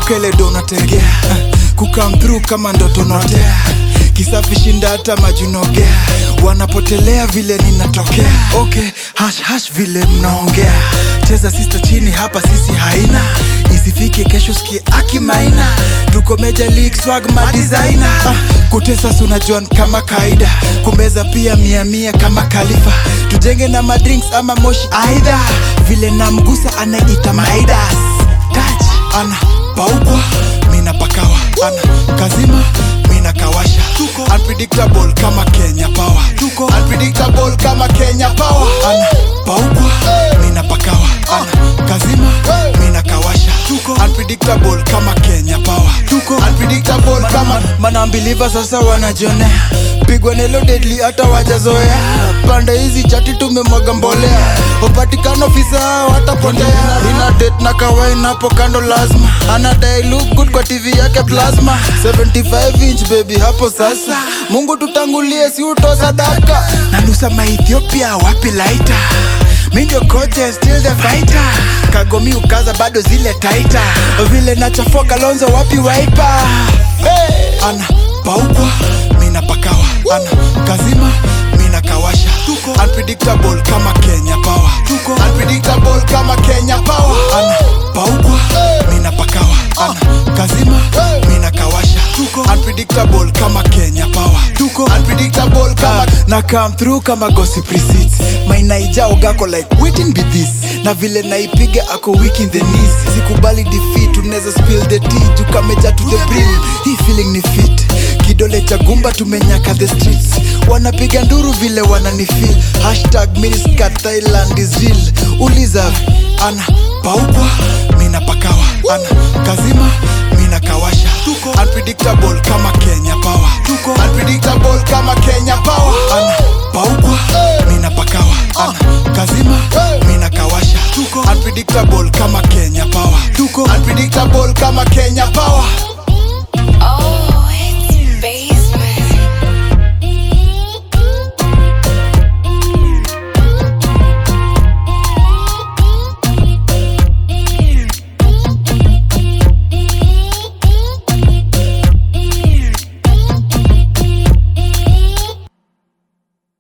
kumbuka ile do unategea kukam through kama ndoto notea kisafi shinda hata majunogea wanapotelea vile ninatokea okay hash hash vile mnaongea cheza sister chini hapa sisi haina isifike kesho skie akimaina tuko meja league swag madesigner ah, kutesa sunajuan kama kaida kumeza pia mia mia kama kalifa tujenge na madrinks ama moshi aidha vile namgusa anaita maidas touch ana paukwa mina pakawa ana kazima mina kawasha tuko unpredictable kama Kenya power tuko unpredictable kama Kenya power ana paukwa mina pakawa ana kazima mina kawasha tuko unpredictable kama Kenya power tuko unpredictable kama manambiliva sasa wanajionea pigwa nelo deadly hata wajazoea pande hizi chati tumemwaga mbolea upatikano ofisa watapotea ina date na kawain hapo kando lazima anadai look good kwa tv yake plasma 75 inch baby hapo sasa mungu tutangulie si uto sadaka nanusa maethiopia wapi laita mi ndio coach still the fighter kagomi ukaza bado zile taita vile nachafoka lonzo wapi waipa hey! ana paukwa mina pakawa ana kazima mina kawasha tuko unpredictable kama Kenya power tuko unpredictable kama Kenya power ana paukwa mina pakawa ana kazima mina kawasha tuko unpredictable kama Kenya power tuko unpredictable kama na come through kama gossip receipts my naija ogako like waiting be this na vile naipiga ako weak in the knees sikubali defeat unaweza spill the tea juu kameja to the brim hii feeling ni fit kidole cha gumba tumenyaka the streets wanapiga nduru vile wananifil hashtag miniscat thailand is real uliza ana paukwa mina pakawa ana kazima mina kawasha tuko unpredictable kama kenya power tuko unpredictable kama kenya power ana paukwa mina pakawa ana kazima mina kawasha tuko unpredictable kama kenya power tuko unpredictable kama kenya power Oh